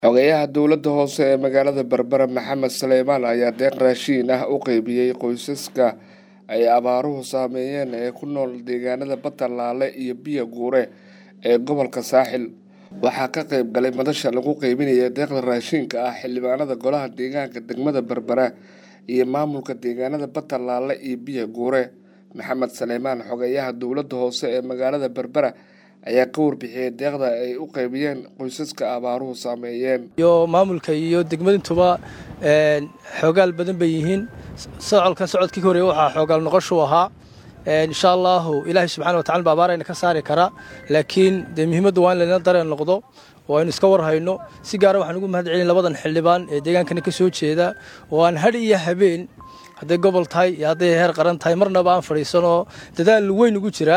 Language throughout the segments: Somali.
xogeyaha dowladda hoose ee magaalada berbera maxamed saleymaan ayaa deeq raashiin ah u qeybiyey qoysaska ay abaaruhu saameeyeen ee ku nool deegaanada batalaale iyo biyo guure ee gobolka saaxil waxaa ka qeyb galay madasha lagu qeybinaya deeqda raashiinka ah xildhibaanada golaha deegaanka degmada berbera iyo maamulka deegaanada batalaale iyo biyo guure maxamed saleymaan xogeyaha dowladda hoose ee magaalada berbera ayaa ka warbixiyey deeqda ay u qeybiyeen qoysaska abaaruhu saameeyeen iyo maamulka iyo degmadintuba xoogaal badan bay yihiin socodkan socodkii horeeye waxaa xoogaal noqoshuu ahaa insha allaahu ilaahay subxana wa tacala ba abaarayna ka saari karaa laakiin dee muhiimaddu waa in layna dareen noqdo oo aynu iska warhayno si gaara waxaan ugu mahad celin labadan xildhibaan ee deegaankana ka soo jeeda oo aan hadh iyo habeen hadday gobol tahay iyo hadday heer qaran tahay marnaba aan fadhiisanoo dadaal weyn ugu jira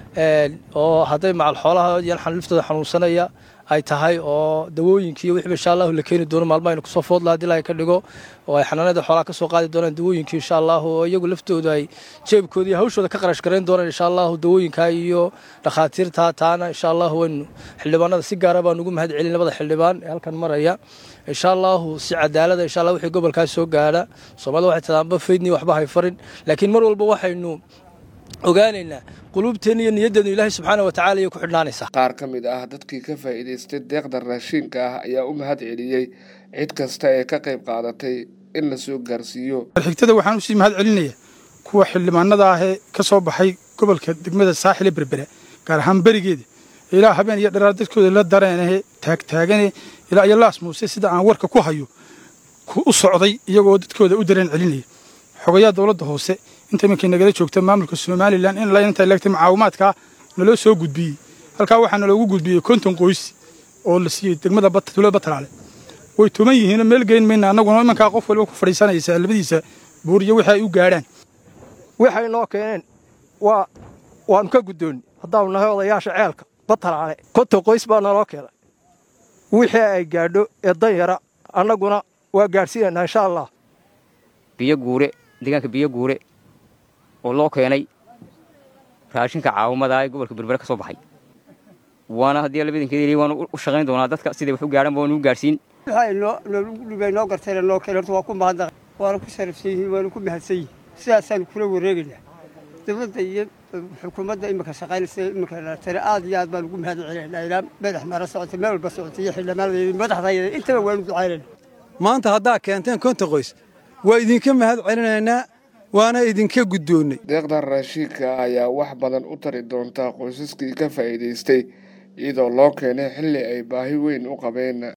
oo hadday macal xoolaha iyo liftooda xanuunsanaya ay tahay oo dawooyinkii iyo wixiiba insha allahu la keeni doono maalmo aynu kusoo foodla hadii ilahay ka dhigo oo ay xanaanada xoolaha ka soo qaadi doonaan dawooyinkii insha allahu oo iyagu laftooda ay jeebkooda iyo hawshooda ka qarash garayn doonaan insha allahu dawooyinka iyo dhakhaatiirta taana insha allahu waynu xildhibaanada si gaara baan ugu mahad celin labada xildhibaan ee halkan maraya insha allahu si cadaalada insha allah wixii gobolkaas soo gaadha soomaalida waxay tadaanba faydni waxba hay farin laakiin mar walba waxaynu ogaanaynaa quluubteenna iyo niyaddeenu ilaahay subxaana wa tacala ayay ku xidhnaanaysaa qaar ka mid ah dadkii ka faa'iidaystay deeqda raashiinka ah ayaa u mahad celiyey cid kasta ee ka qayb qaadatay in la soo gaarsiiyo xigtada waxaan usii mahad celinaya kuwa xildhibaanada ah ee ka soo baxay gobolka degmada saaxile berbera gaar ahaan berigeeda ilaa habeen iyo dharaar dadkooda la dareenahe taagtaagane ilaa iyo laas muuse sida aan warka ku hayo u socday iyagoo dadkooda u dareen celinaya xogayaa dowladda hoose inta iminkay nagala joogta maamulka somalilan in inta leegtay mucaawimaadkaa naloo soo gudbiyey halkaa waxaa naloogu gudbiyey konton qoys oo la siiyey degmada tuulada batalaale way tuman yihiinoo meel geyn mayna annaguna imankaa qof waliba ku fadhiisanaysa labadiisa buur iyo wixii ay u gaadhaan waxay noo keeneen waa waannu ka guddoonni haddaanu nahay odayaasha ceelka batalaale konton qoys baa naloo keenay wixii ay gaadho ee dan yara annaguna waa gaadhsiinaynaa insha allah biyo guure deegaanka biyo guure oo loo keenay raashinka caawimada ee gobolka berbere ka soo baxay waana haddii labadinkeed waanu u shaqayn doonaa dadka siday wax u gaadhanba waanu u gaadhsiin waxay noo garteen noo keen horta waa ku mahadnaq waana ku sharafsan yihiin waana ku mahadsan yihin sidaasaanu kula wareegaynaa dowladda iyo xukuumadda iminka shaqaynaysa iminka tare aad iyo aad baan ugu mahad celinaynaa ilaa madax mara socota meel walba socota iyo xildhibaanada madaxdayada intaba waanu ducaynayna maanta haddaa keenteen konta qoys waa idinka mahad celinaynaa waana idinka guddoonnay deeqdan raashiinka ayaa wax badan u tari doontaa qoysaskii ka faa'iidaystay iyadoo loo keenay xilli ay baahi weyn u qabeen